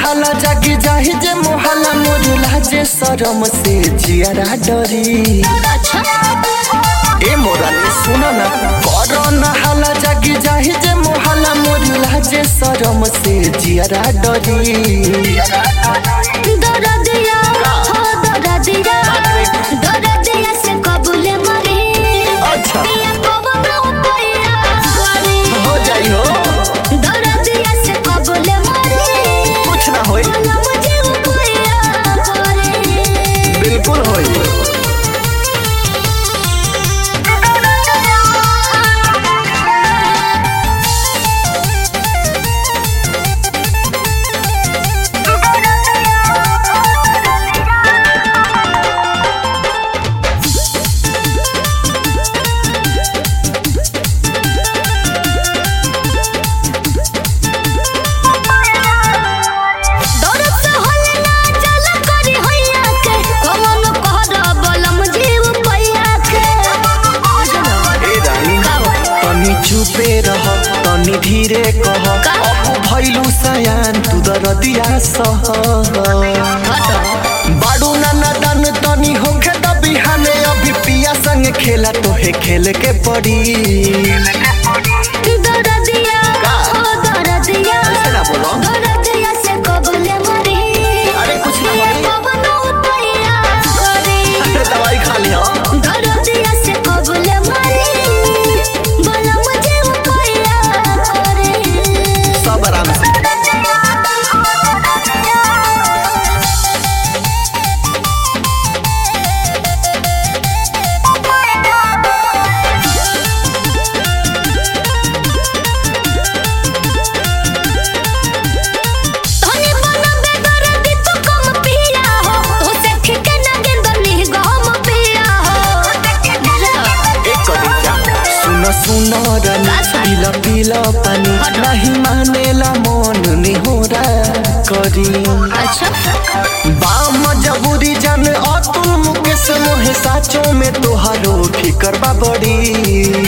हाला जागी जाहि जे मोहला मोर लाजे शरम से जियारा डरी अच्छा ए मोरा ने सुनो ना करो ना हाला जागी जाहि जे मोहला मोर लाजे शरम से जियारा डरी दरदिया हो दरदिया दरदिया से कबूले मरे अच्छा। पिया कबूले पैया करे हो जाई हो दरदिया से कबूले मरे कुछ ना होई बोला मुझे पैया करे बिल्कुल होई दरद से होले ना चल करी होइया के कमन कहर बलम जीव पैया के ए रानी तनी चुपे रह तनी धीरे कह का? अब भइलु सयान तू दरदिया सह बाडू नाना दान तनी होखे त बिहाने अभी पिया संग खेला तोहे खेल के पड़ी दरदिया का? हो दरदिया ऐसे ना बोलो। दरदिया से कबूले मरे अरे कुछ ना होई। कमन पैया करे अरे दवाई खा लिया दरदिया से कबूले मरे बोला मुझे पैया करे सब आराम से धनी बनबे दरदी तू कम पिया हो तो से ठिके ना गेंदनी गम पिया हो एक कविता सुन सुन रनी का सुन? पीला पीला पानी हट। नहीं मानेला मन निहोरा करी अच्छा बाम जबूरी जान अतुल मुकेश मोहे साचो में तोहारो फिकर बा बड़ी